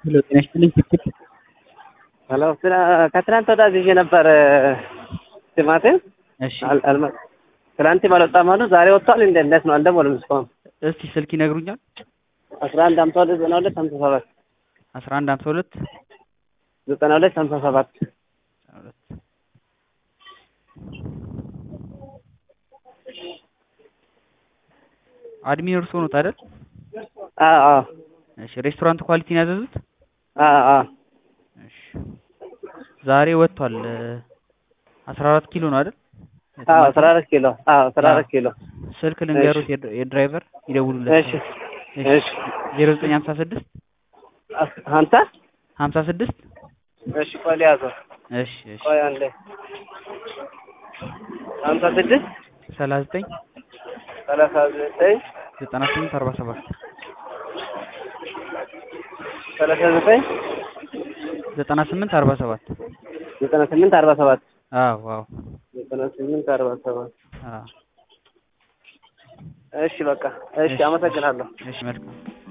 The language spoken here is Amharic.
ሄሎ ጤና ይስጥልኝ ትክክል ሄሎ ከትናንት ወዲያ ይዤ ነበር ቲማቲም እሺ አል- አልመ- ትናንትም አልወጣም አሉ። ዛሬ ወጥቷል። እንደ እንዴት ነው? አልደወሉም እስካሁን። እስቲ ስልክ ይነግሩኛል አስራ አንድ ሀምሳ ሁለት ዘጠና ሁለት ሀምሳ ሰባት አስራ አንድ ሀምሳ ሁለት ዘጠና ሁለት ሀምሳ ሰባት አድሚን እርስዎ ኖት አይደል? አዎ አዎ እሺ ሬስቶራንት ኳሊቲን ያዘዙት? አዎ አዎ እሺ ዛሬ ወጥቷል አስራ አራት ኪሎ ነው አይደል? አዎ አስራ አራት ኪሎ አዎ አስራ አራት ኪሎ ስልክ ልንገሩት የድ- የድራይቨር ይደውሉለት እሺ እሺ ዜሮ ዘጠኝ ሀምሳ ስድስት አስ- ሀምሳ ሀምሳ ስድስት እሺ ቆይ ልያዘው እሺ እሺ ቆይ አንዴ ሀምሳ ስድስት ሰላሳ ዘጠኝ ሰላሳ ዘጠኝ ዘጠና ስምንት አርባ ሰባት ሰላሳ ዘጠኝ ዘጠና ስምንት አርባ ሰባት ዘጠና ስምንት አርባ ሰባት አዎ አዎ ዘጠና ስምንት አርባ ሰባት አዎ እሺ በቃ እሺ አመሰግናለሁ እሺ መልካም